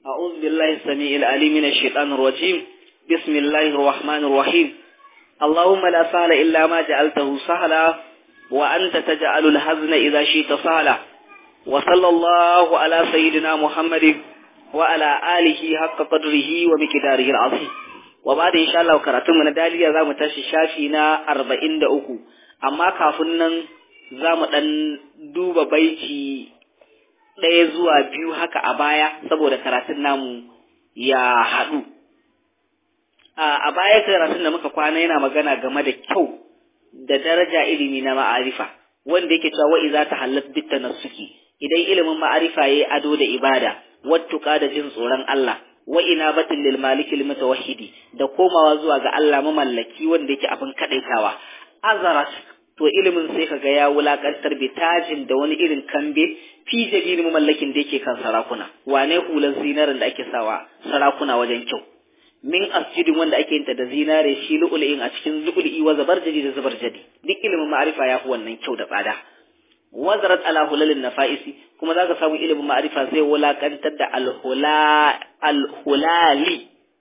أعوذ بالله السميع العليم من الشيطان الرجيم بسم الله الرحمن الرحيم اللهم لا سهل إلا ما جعلته سهلا وأنت تجعل الحزن إذا شئت سهلا وصلى الله على سيدنا محمد وعلى آله حق قدره ومقداره العظيم وبعد إن شاء الله كراتم من داليا زام تشي شافينا أربعين دأوكو أما كافنن زام دن دوب بيتي ɗaya zuwa biyu haka a baya saboda karatun namu ya haɗu. A baya karatun da muka kwana yana magana game da kyau da daraja ilimi na ma'arifa wanda yake cewa wa'i za ta halat bitta na suki idan ilimin ma'arifa ya yi ado da ibada wattuka da jin tsoron Allah wa ina batin lil maliki lil mutawahhidi da komawa zuwa ga Allah mamallaki wanda yake abin kadaitawa azarat to ilimin sai kaga ya wulakantar bitajin da wani irin kambe fi jabiri mamallakin da yake kan sarakuna wane hulan zinarin da ake sawa sarakuna wajen kyau min asjidin wanda ake yinta da zinare shi lu'ul'in a cikin lu'ul'i wa zabarjadi da zabarjadi duk ilimin ma'arifa ya fi wannan kyau da tsada wazarat ala hulalin nafa'isi kuma zaka samu ilimin ma'arifa zai wulakantar da alhula alhulali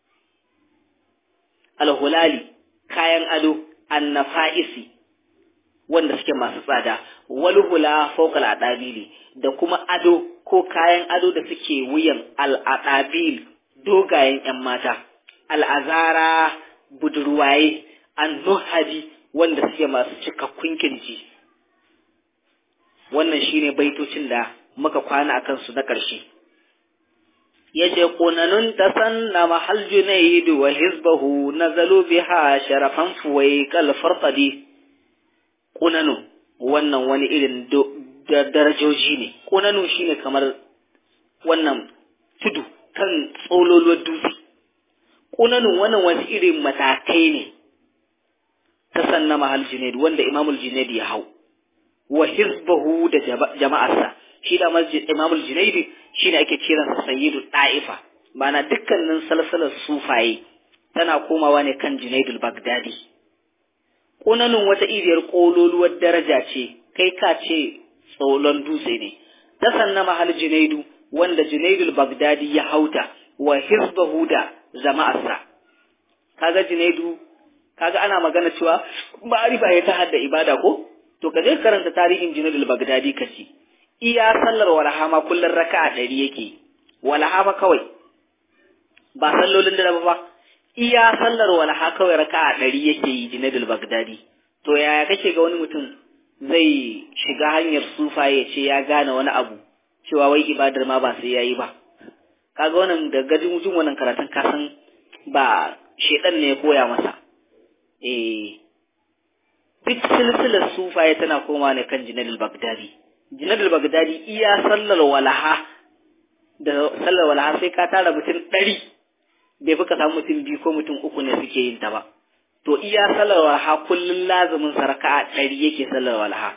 alhulali kayan ado annafa'isi wanda suke masu tsada walhula fawqa al da kuma ado ko kayan ado da suke wuyan al-adabil dogayen yan mata al'azara budurwaye annuhaji wanda suke masu cikakkun kirji wannan shine baitocin da muka kwana akan su na ƙarshe yace qunanun tasanna mahal junayd wa hizbahu nazalu biha sharafan fuwai kal farqadi ƙunanu wannan wani irin darajoji ne ƙunanu shine kamar wannan tudu kan tsololuwar dutse ƙunanu wannan wani irin matakai ne ta sanna mahal junaid wanda imamul junaid ya hau wa hizbahu da jama'arsa shi da imamul junaid shine ake kiransa sayyidu ta'ifa mana dukkanin salsalar sufaye tana komawa ne kan junaidul bagdadi ƙunanin wata iriyar ƙololuwar daraja ce kai ka ce tsolon dutse ne ta sanna mahal junaidu wanda junaidul bagdadi ya hauta wa hizbahu da jama'arsa kaga junaidu kaga ana magana cewa ma'arifa ya ta hadda ibada ko to ka je karanta tarihin junaidul bagdadi ka ci iya sallar walaha ma kullun raka'a ɗari yake walaha fa kawai ba sallolin da ba iya sallar walaha kawai raka'a ɗari yake yi Junaidul Bagdadi to yaya kake ga wani mutum zai shiga hanyar sufa ya ce ya gane wani abu cewa wai ibadar ma ba sai yayi ba kaga wannan da gajin jin wannan karatun ka san ba shedan ne ya koya masa eh duk silsilar sufaye tana koma ne kan Junaidul Bagdadi Junaidul Bagdadi iya sallar walaha da sallar walaha sai ka tara mutum ɗari bai fi ka samu mutum biyu ko mutum uku ne suke yin ta ba to iya sallar walha kullum lazumin sarka a ɗari yake sallar walha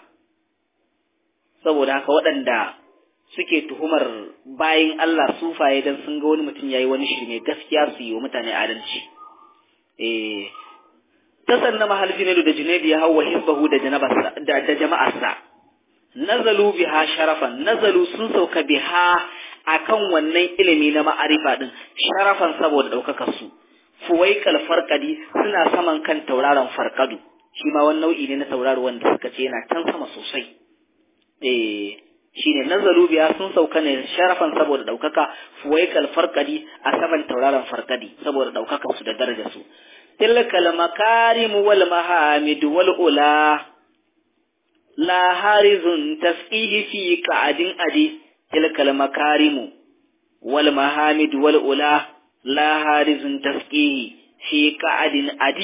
saboda haka waɗanda suke tuhumar bayin Allah sufaye dan sun ga wani mutum yayi wani shirme gaskiya su yi wa mutane adalci eh ta sanna mahal junaidu da junaidu ya hawa hizbahu da da jama'arsa nazalu biha sharafan nazalu sun sauka biha akan wannan ilimi na ma'arifa din sharafan saboda ɗaukakar su fuwaikal farkadi suna saman kan tauraron farkadu shi ma wani nau'i ne na tauraro wanda suka ce yana can sama sosai eh shine nazaru biya sun sauka ne sharafan saboda ɗaukaka fuwaikal farkadi a saman tauraron farkadi saboda ɗaukakar su da darajar su tilkal makarim wal mahamid wal ula la harizun tasqihi fi qa'adin adi تلك المكارم والمحامد والأولى لا هارز تسقيه في قعد أدي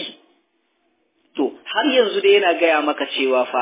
to har yanzu dai yana gaya maka cewa fa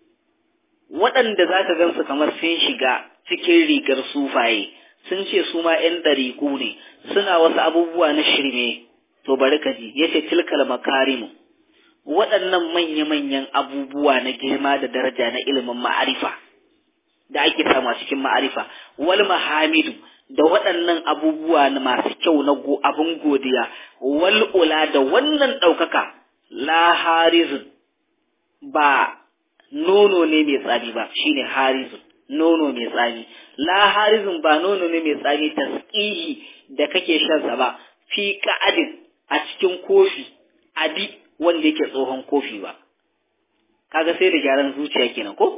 waɗanda za ka gansu kamar sun shiga cikin rigar sufaye sun ce su ma ‘yan ɗariƙu ne suna wasu abubuwa na shirme to bari ka ji ya ce tilkal makarimu waɗannan manya-manyan abubuwa na girma da daraja na ilimin ma'arifa da ake samu a cikin ma'arifa wal mahamidu da waɗannan abubuwa na masu kyau na go abin godiya wal ula da wannan ɗaukaka la harizun ba nono ne mai tsari ba shine harizun nono mai tsami la harizun ba nono ne mai tsami tasqihi da kake shan sa ba fi ka'adin a cikin kofi adi wanda yake tsohon kofi ba kaga sai da gyaran zuciya kenan ko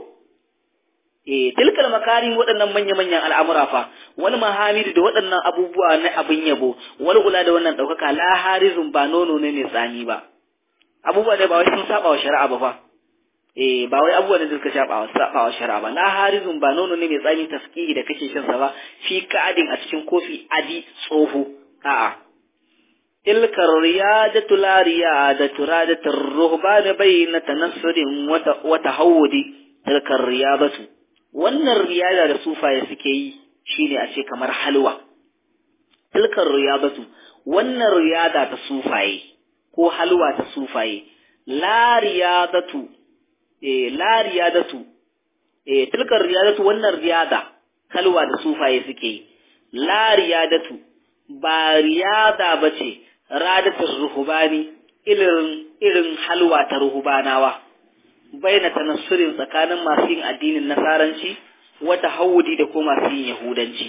eh tilkal makarim waɗannan manya-manyan al'amura fa wani mahamidu da waɗannan abubuwa na abin yabo wal ula da wannan ɗaukaka la harizun ba nono ne mai tsami ba abubuwa da ba wai sun saba wa shari'a ba fa eh ba wai abubuwa da suka saba wa saba wa shari'a ba la harizun ba nono ne mai tsami taskihi da kake shan sa ba fi ka'adin a cikin kofi adi tsoho a'a تلك الريادة لا ريادة رادة الرهبان بين تنصر وتهود تلك الرياضة wannan riyada da sufaye suke yi shine a ce kamar halwa tilkar riyadatu wannan riyada ta sufaye ko halwa ta sufaye la riyadatu eh la riyadatu eh tilkar riyadatu wannan riyada halwa da sufaye suke yi la riyadatu ba riyada bace radatul ruhubani irin irin halwa ta ruhubanawa baina tanassurin tsakanin masu yin addinin nasaranci wata hawudi da kuma masu yin yahudanci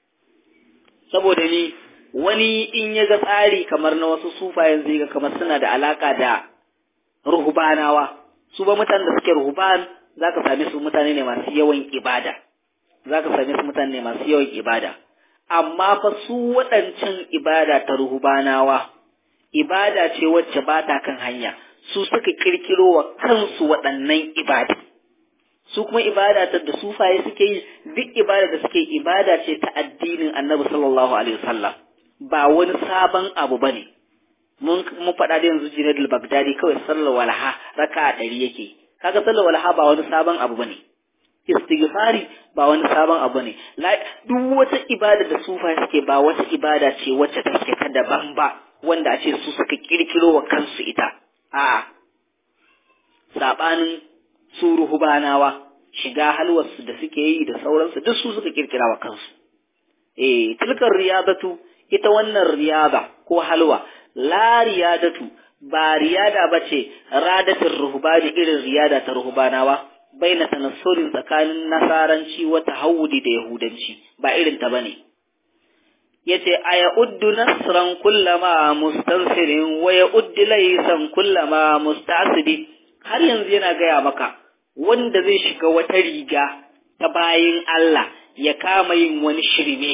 saboda ni wani in ya ga tsari kamar na wasu sufayen zai ga kamar suna da alaka da ruhubanawa su ba mutanen da suke ruhuban za ka same su mutane ne masu yawan ibada za ka same su mutane ne masu yawan ibada amma fa su waɗancan ibada ta ruhubanawa ibada ce wacce ba ta kan hanya su suka kirkiro wa kansu waɗannan ibada su kuma ibada ta da sufaye suke yi duk ibada da suke ibada ce ta addinin annabi sallallahu alaihi wasallam ba wani sabon abu bane mun mun faɗa da yanzu Junaid al-Baghdadi kawai sallar walha raka'a ɗari yake kaga sallar walha ba wani sabon abu bane istighfari ba wani sabon abu ne duk wata ibada da sufaye suke ba wata ibada ce wacce take ta daban ba wanda a ce su suka kirkiro wa kansu ita a sabanin su ruhubanawa shiga halwarsu da suke yi da sauransu duk su suka kirkira wa kansu eh tilkar riyadatu ita wannan riyada ko halwa la riyadatu ba riyada bace radatul ruhbani irin riyada ta ruhbanawa baina tanassurin tsakanin nasaranci wa tahawudi da yahudanci ba irin ta bane yace aya uddu nasran kullama mustansirin wa ya uddi laysan kullama mustasidi har yanzu yana gaya maka wanda zai shiga wata riga ta bayin Allah ya kama yin wani shirme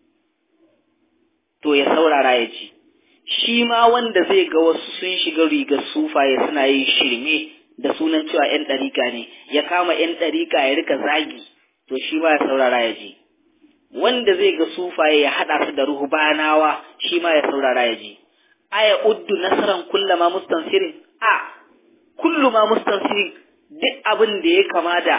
to ya saurara ya ji shi ma wanda zai ga wasu sun shiga rigar sufaye suna yin shirme da sunan cewa ‘yan ɗarika ne, ya kama ‘yan ɗarika ya rika zagi, to shi ma ya saurara ya ji. Wanda zai ga sufaye ya haɗa su da ruhubanawa, shi ma ya saurara ya ji. Aya uddu nasaran kullama mustansirin, a, kullu ma mustansirin duk abin da ya kama da,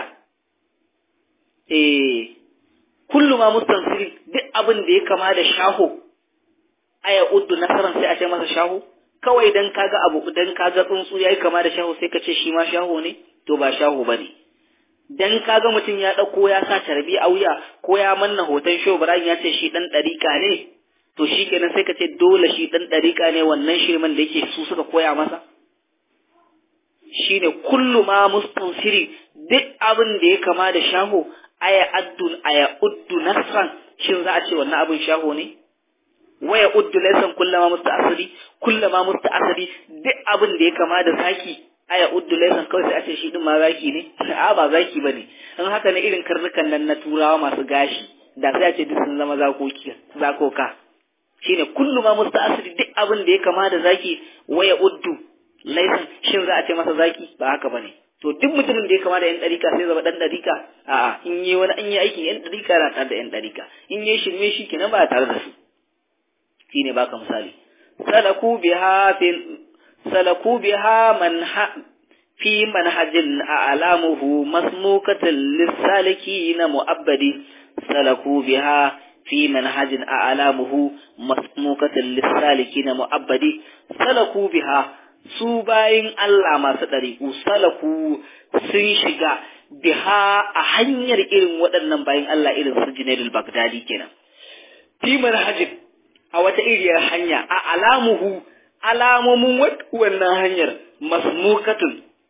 eh, kullu ma mustansirin duk abin da ya kama da shaho, aya uddu nasaran sai a ce masa shaho? kawai dan kaga abu dan kaga tsuntsu yayi kama da shaho sai ka ce shi ma shaho ne to ba shaho bane dan kaga mutum ya dauko ya sa tarbi a wuya ko ya manna hoton show Ibrahim ya ce shi dan dariƙa ne to shikenan sai ka ce dole shi dan dariƙa ne wannan shirman da yake su suka koya masa shine kullu ma mustansiri duk abin da ya kama da shaho aya addun aya uddu nasran shin za a ce wannan abin shaho ne waya uddu laysan kullama musta'asiri kullama musta'asiri duk abin da ya kama da zaki aya uddu laysan kawai sai a ce shi din ma zaki ne a ba zaki bane in haka ne irin karnukan nan na turawa masu gashi da sai a ce duk sun zama zakoki zakoka shine kulluma musta'asiri duk abin da ya kama da zaki waya uddu laysan shin za a ce masa zaki ba haka bane to duk mutumin da ya kama da yan ɗarika sai zama ɗan ɗarika a'a in yi wani an yi aikin yan ɗarika na tare da yan ɗarika in yi shirme shi kenan ba tare da su shine baka misali salaku biha fi salaku biha man fi manhajin a'lamuhu masmukatan lisalikin mu'abbadi salaku biha fi manhajin a'lamuhu masmukatan lisalikin mu'abbadi salaku biha su bayin Allah masu ɗariƙu salaku sun shiga biha a hanyar irin waɗannan bayin Allah irin su Junaidul Baghdadi kenan fi manhajin a wata iriyar hanya a alamuhu alamomin wannan hanyar masmukatun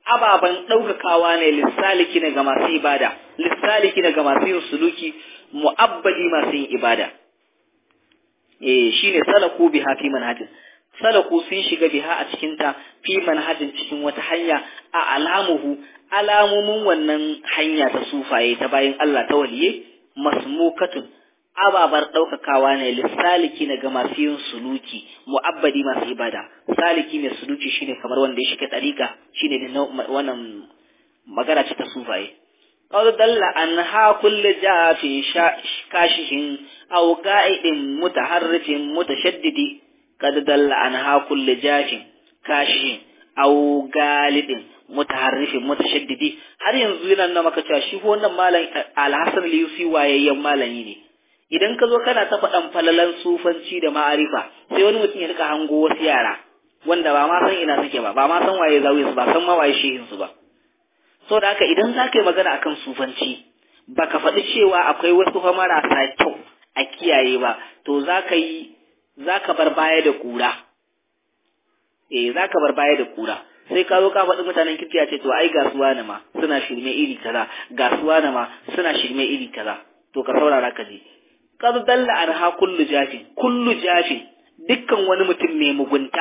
ababan ɗaukakawa ne lissaliki ne ga masu ibada lissaliki ne ga masu yin suluki mu'abbadi masu yin ibada eh shine salaku biha fi manhajin salaku sun shiga biha a cikin ta fi manhajin cikin wata hanya a alamuhu alamomin wannan hanya ta sufaye ta bayan Allah ta waliye masmukatun ababar ɗaukakawa ne lissaliki na ga masu yin suluki mu'abbadi masu ibada saliki mai suluki shine kamar wanda ya shiga ɗariƙa shine da wannan magana ce ta sufaye qad dalla anha kullu jafin kashihin aw qa'idin mutaharrifin mutashaddidi qad dalla anha kullu jafin kashihin aw galidin mutaharrifin mutashaddidi har yanzu yana nuna maka cewa shi wannan malam al-Hasan al-Yusi wayayyen malami ne idan ka zo kana ta faɗan falalan sufanci da ma'arifa sai wani mutum ya rika hango wasu yara wanda ba ma san ina suke ba ba ma san waye zawi su ba san ma waye shehin su ba so da haka idan za ka yi magana akan sufanci baka faɗi cewa akwai wasu fa marasa kyau a kiyaye ba to za ka yi za ka bar baya da kura eh za ka bar baya da kura sai ka zo ka faɗi mutanen kirki ce to ai gasuwa na ma suna shirme iri kaza gasuwa na ma suna shirme iri kaza to ka saurara ka ji qad dalla anha kullu jafin kullu jafin dukkan wani mutum mai mugunta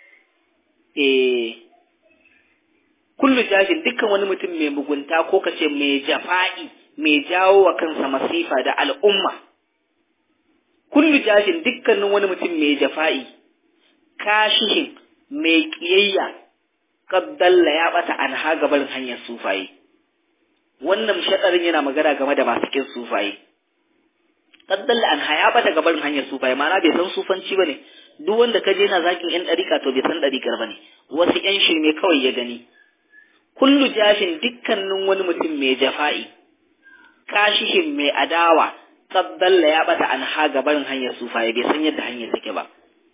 eh kullu jafin dukkan wani mutum mai mugunta ko kace mai jafa'i mai jawo wa kansa masifa da al'umma kullu jafin dukkanin wani mutum mai jafa'i kashihin mai kiyayya kaddalla ya bata an ha gabarin hanyar sufaye wannan shadarin yana magana game da masu kin sufaye kaddalla an ha ya bata gabarin hanyar sufaye ma'ana bai san sufanci bane duk wanda ka je na zakin yan dariƙa to bai san dariƙar bane wasu yan shirme kawai ya gani kullu jafin dukkanin wani mutum mai jafa'i kashihin mai adawa kaddalla ya bata an ha gabarin hanyar sufaye bai san yadda hanyar take ba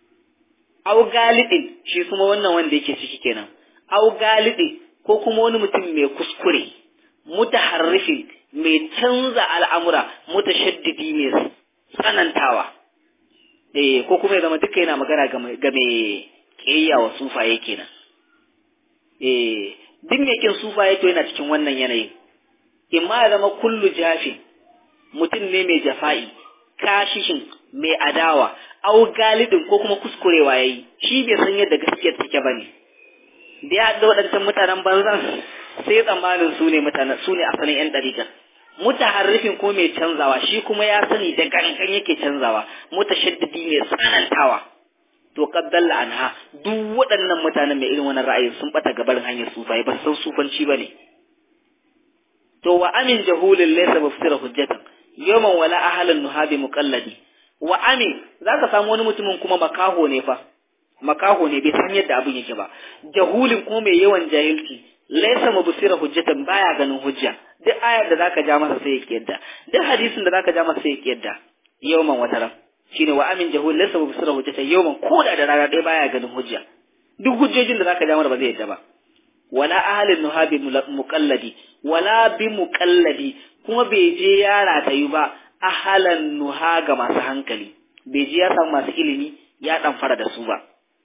au galibin shi kuma wannan wanda yake ciki kenan au galibi ko kuma wani mutum mai kuskure mutaharrifin mai canza al'amura mutashaddidi mai tsanantawa eh ko kuma ya zama duka yana magana ga mai kiyayya wa sufaye kenan eh duk mai kin sufaye to yana cikin wannan yanayin imma ya zama kullu jafin mutum ne mai jafa'i kashishin mai adawa au galibin ko kuma kuskurewa yayi shi bai san yadda gaskiyar take bane da ya haɗa waɗancan mutanen banzan sai tsammanin su ne mutanen su ne asalin yan ɗariƙar mutaharrifin ko mai canzawa shi kuma ya sani da gangan yake canzawa mutashaddidi mai tsanantawa to qaddalla anha duk waɗannan mutanen mai irin wannan ra'ayin sun bata gabarin hanyar sufai ba san sufanci bane to wa amin jahulin laysa mufsira hujjatan yawman wala ahlan nuhabi muqalladi wa amin zaka samu wani mutumin kuma makaho ne fa makaho ne bai san yadda abin yake ba jahulin kuma mai yawan jahilci laysa mubsira hujjatan baya ganin hujja duk ayar da zaka ja masa sai ya yadda duk hadisin da zaka ja masa sai ya yadda yawman wataran shine wa amin jahul laysa mubsira hujjatan yawman koda da rana ɗaya baya ganin hujja duk hujjojin da zaka ja masa ba zai yadda ba wala ahalin nuhabi muqalladi wala bi muqalladi kuma bai je ya ratayu ba ahalan nuha ga masu hankali bai je ya samu masu ilimi ya dan fara da su ba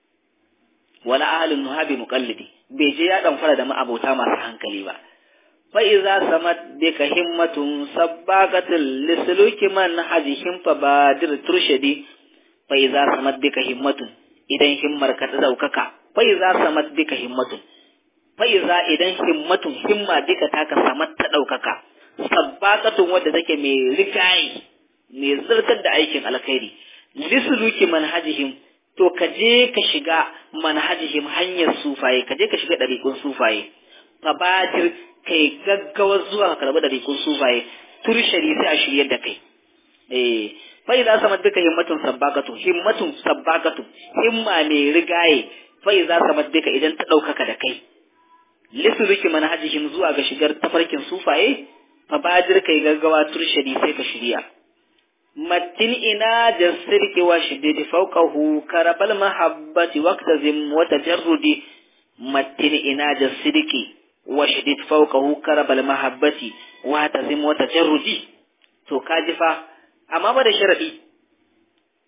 wala ahalin nuha bi muqallidi bai je ya dan fara da ma'abota masu hankali ba fa iza samat bika himmatun sabbaqatil lisluki man hajihim fa badir turshidi fa iza samat bika himmatun idan himmar ka ta daukaka fa iza samat bika himmatun fa'iza idan himmatun himma duka taka samar ta ɗaukaka, sabbakatun wadda take mai rigayi, mai zirkar da aikin alkhairi, lisuluki manhajihim, to ka je ka shiga manhajihim hanyar sufaye, ka je ka shiga ɗariƙun sufaye, fabadir kai gaggawar zuwa ka karɓi ɗariƙun sufaye, turshari sai a shiryar da kai. Eh, fa'iza samar duka himmatun sabbakatun, himmatun sabbakatun, himma mai rigaye, fa'iza samar duka idan ta ɗaukaka da kai. lisuluki manhajihim zuwa ga shigar tafarkin sufaye fa bajir kai gaggawa turshadi sai ka shirya mattin ina jasirki wa shiddidi fawqahu karabal mahabbati waqtazim wa tajarrudi mattin ina jasirki wa shiddid fawqahu karabal mahabbati wa tazim wa tajarrudi to kaji fa amma ba da sharadi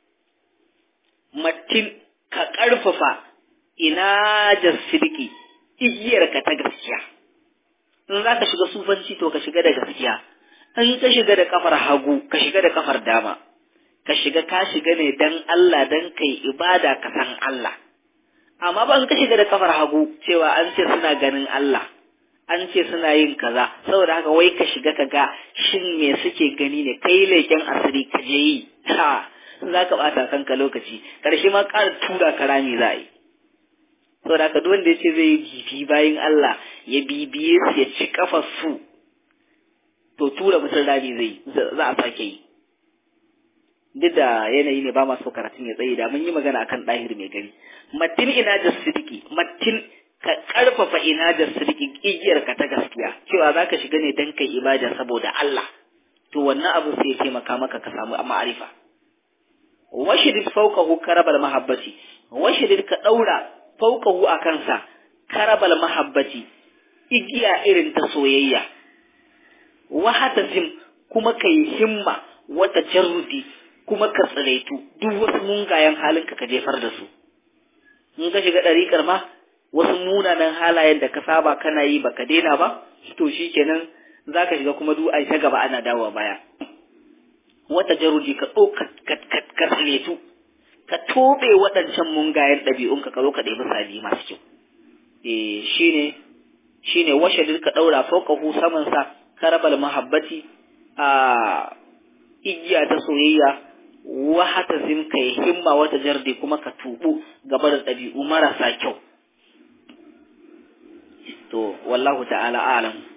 mattin ka karfafa ina jasirki igiyarka ta gaskiya in za ka shiga sufanci to ka shiga da gaskiya in ka shiga da kafar hagu ka shiga da kafar dama ka shiga ka shiga ne dan Allah dan kai ibada ka san Allah amma ba in ka shiga da kafar hagu cewa an ce suna ganin Allah an ce suna yin kaza saboda haka wai ka shiga ka ga shin me suke gani ne kai leken asiri ka je yi ha za ka bata kanka lokaci karshe ma ƙara tura ka rami za a yi saboda haka duk wanda ya ce zai bibi bayan Allah ya bibiye su ya ci kafar su to tura mutum rami zai za a sake yi duk da yanayi ne ba ma so karatun ya tsaye da mun yi magana akan ɗahir mai gari matin ina da sidiki matin ka ƙarfafa ina da sidiki igiyar ka ta gaskiya cewa za ka shiga ne dan kai ibada saboda Allah to wannan abu sai ya taimaka maka ka samu ma'arifa washidid fawqahu karabal mahabbati washidid ka daura fawqahu a kansa karabal mahabbati igiya irin ta soyayya wahatasim kuma kai himma wata jarrudi kuma ka tsiraitu duk wasu mungayen halinka ka jefar da su in ka shiga ɗariƙar ma wasu munanan halayen da ka saba kana yi baka daina ba to shikenan za ka shiga kuma duk ai ta gaba ana dawowa baya wata jarudi ka ɗauka ka tsiraitu ka tobe waɗancan mungayen ɗabi'un ka zo ka ɗebi sabi masu kyau eh shine shine washe ka ɗaura fauƙahu samansa karabal mahabbati a igiya ta soyayya wahata zin ka yi himma wata jardi kuma ka tubu gaba da ɗabi'u marasa kyau to wallahu ta'ala alam